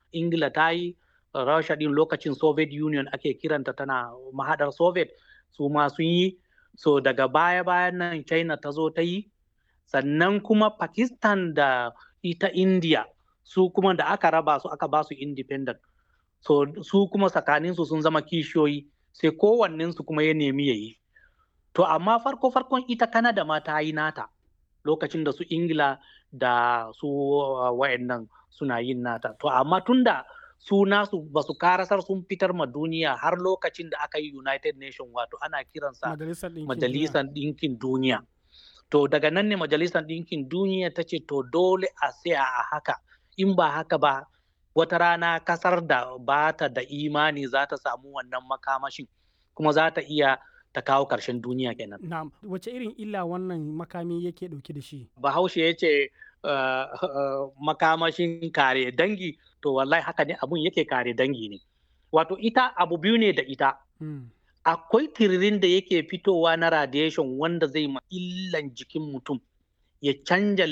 ingila ta yi rasha din lokacin soviet union ake kiranta tana mahadar soviet su ma sun yi so daga baya bayan nan china ta zo ta yi sannan kuma pakistan da ita india su kuma da aka raba su aka ba su independent so su kuma tsakaninsu sun zama kishiyoyi sai kowannensu kuma ya nemi ya yi to amma farko farkon ita kanada ma ta yi nata lokacin da su ingila da su uh, wa'annan suna yin nata to amma tunda su nasu ba su karasar sun fitar ma duniya har lokacin da aka yi united nation wato ana kiransa majalisar ɗinkin duniya to daga nan ne majalisar ɗinkin duniya ta ce to dole a tsaya a haka in ba haka ba wata rana kasar da ba ta da imani za ta samu wannan makamashin kuma za ta iya ta kawo ƙarshen duniya kenan. Na'am, wace irin illa wannan makami yake ɗauke da shi? Bahaushe ya ce uh, uh, makamashin kare dangi, to wallahi haka ne abun yake kare dangi ne. Wato ita abu biyu ne da ita. Hmm. Akwai tiririn da yake fitowa na radiation wanda zai ma illan jikin mutum ya canja